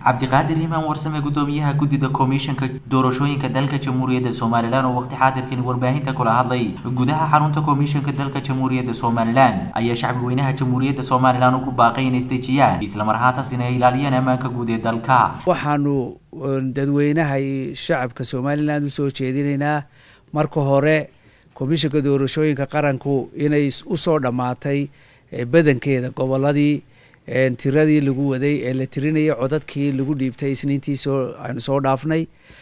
cabdiqaadir imaan warsame gudoomiyaha guddida komishanka doorashooyinka dalka jamhuuriyadda somalilan oo waqti xaadirkani warbaahinta kula hadlay gudaha xarunta komishanka dalka jamhuuriyadda somalilan ayaa shacbi weynaha jamhuuriyadda somalilan ugu baaqay inay isdejiyaan islamar haataasina ay ilaaliyaan ammaanka guud ee dalka waxaanu dadweynaha iyo shacabka somalilan usoo jeedinaynaa marka hore komishanka doorashooyinka qaranku inay usoo dhammaatay badankeeda goboladii tiradii lagu waday ee la tirinayay codadkii lagu dhiibtay isniintii soo aynu soo dhaafnay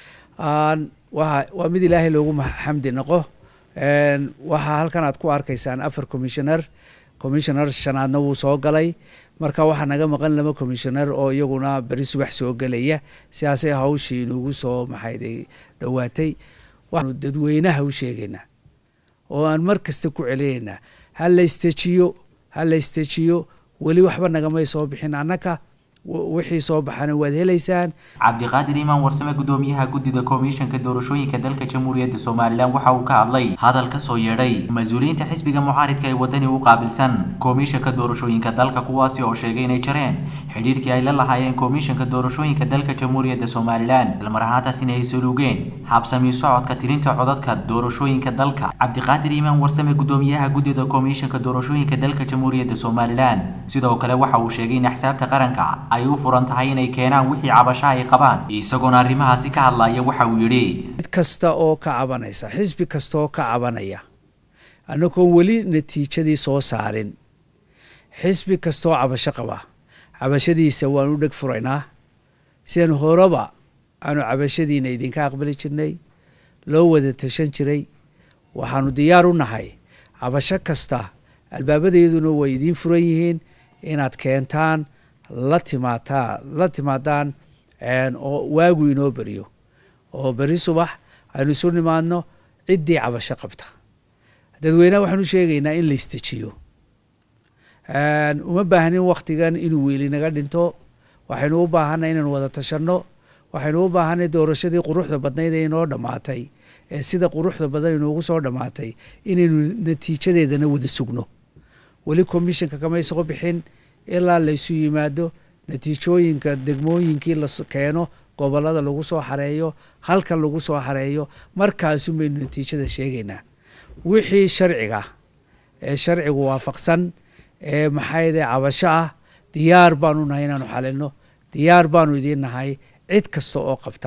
waa mid ilaahay loogu xamdi noqo waxaa halkan aad ku arkaysaan afar commissioner commissioner shanaadna wuu soo galay marka waxaa naga maqan laba commissioner oo iyaguna beri subax soo gelaya sidaasay hawshii inugu soo maxayday dhowaatay waxaanu dadweynaha u sheegaynaa oo aan mar kasta ku celinaynaa ha la istejiyo ha la istejiyo weli waxba nagamay soo bixin annaka wixii soo baxana waad helaysaan cabdiqaadir imaan warsame gudoomiyaha guddida komishanka doorashooyinka dalka jamhuuriyadda somalilan waxa uu ka hadlay hadal ka soo yeedhay mas-uuliyiinta xisbiga mucaaridka ee wadani u qaabilsan komishanka doorashooyinka dalka kuwaasi oo sheegay inay jareen xidhiirkii ay la lahaayeen komishanka doorashooyinka dalka jamhuuriyadda somalilan islamar ahaantaasina ay suluugeen habsami socodka tirinta codadka doorashooyinka dalka cabdiqaadir imaan warsame gudoomiyaha guddida komishanka doorashooyinka dalka jamhuuriyadda somalilan sidoo kale waxa uu sheegay in axsaabta qaranka ay u furan tahay inay keenaan wixii cabasho ay qabaan isagoona arrimahaasi ka hadlaya waxa uu yidhi cid kasta oo ka cabanaysa xisbi kasta oo ka cabanaya annagoon weli natiijadii soo saarin xisbi kastaoo cabasho qaba cabashadiisa waan u dheg furaynaa sidan horeba aanu cabashadiina idinka aqbali jirnay loo wada tashan jiray waxaanu diyaar u nahay cabasho kasta albaabadayaduna way idiin furan yihiin inaad keentaan la timaataa la timaadaan oo waagu inoo beriyo oo beri subax aynu isu nimaadno ciddii cabasho qabta dadweynaha waxaanu sheegaynaa in la istejiyo uma baahnin waktigan inuu weeli naga dhinto waxaynu u baahanay inaynu wada tashanno waxaynu u baahanay doorashadii quruxda badnayd ee inoo dhammaatay ee sida quruxda badan inoogu soo dhammaatay inaynu natiijadeedana wada sugno weli commissionka kamay soo bixin ilaa laysu yimaado natiijooyinka degmooyinkii la keeno gobolada lagu soo xareeyo halkan lagu soo xareeyo markaasun baynu natiijada sheegaynaa wixii sharciga ee sharcigu waafaqsan ee maxayde cabasho ah diyaar baanu nahay inaanu xalino diyaar baanu idiin nahay cid kasta oo qabta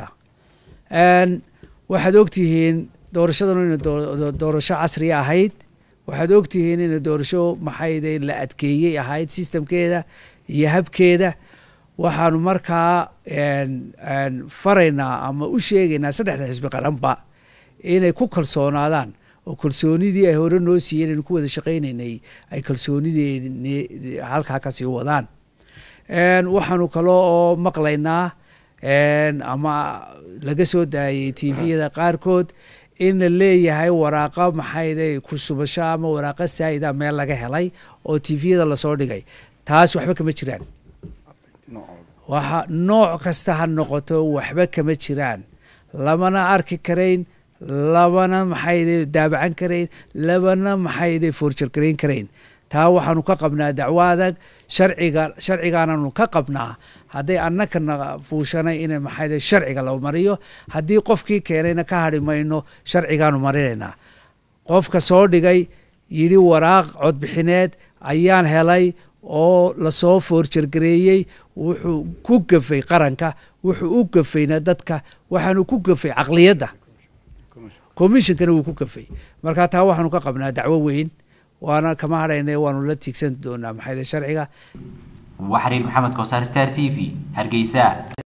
waxaad ogtihiin doorashadanu ina doorasho casriya ahayd waxaad ogtihiin ina doorasho maxayde la adkeeyey ahayd sistamkeeda iyo habkeeda waxaanu markaa faraynaa ama u sheegaynaa saddexda xisbi qaranba inay ku kalsoonaadaan oo kalsoonidii ay hore noo siiyeen aynu ku wada shaqaynaynay ay kalsoonidii halkaa kasii wadaan waxaanu kaloo oo maqlaynaa ama laga soo daayay tviyada qaarkood in la leeyahay waraaqa maxayde ku shubasho ama waraaqa saa'ida meel laga helay oo tviyada lasoo dhigay taas waxba kama jiraan waxa nooc kasta ha noqoto waxba kama jiraan lamana arki karayn labana maxayde daabacan karayn labana maxayde foorjar garayn karayn taa waxaanu ka qabnaa dacwo adag sharciga sharcigaananu ka qabnaa hadday annakana fuushanay in maxayde sharciga la mariyo haddii qofkii keenayna ka hadhi mayno sharcigaanu marinaynaa qofka soo dhigay yidhi waraaq codbixineed ayaan helay oo lasoo foorjargareeyey wuxuu ku gafay qaranka wuxuu u gafayna dadka waxaanu ku gafay caqliyadda commishonkana wuu ku gafay marka taa waxaanu ka qabnaa dacwo weyn waana kama hadhayna waanu la tiigsan doonaa maxayde sharciga waa xiriir maxamed koosaar star t v hargeysa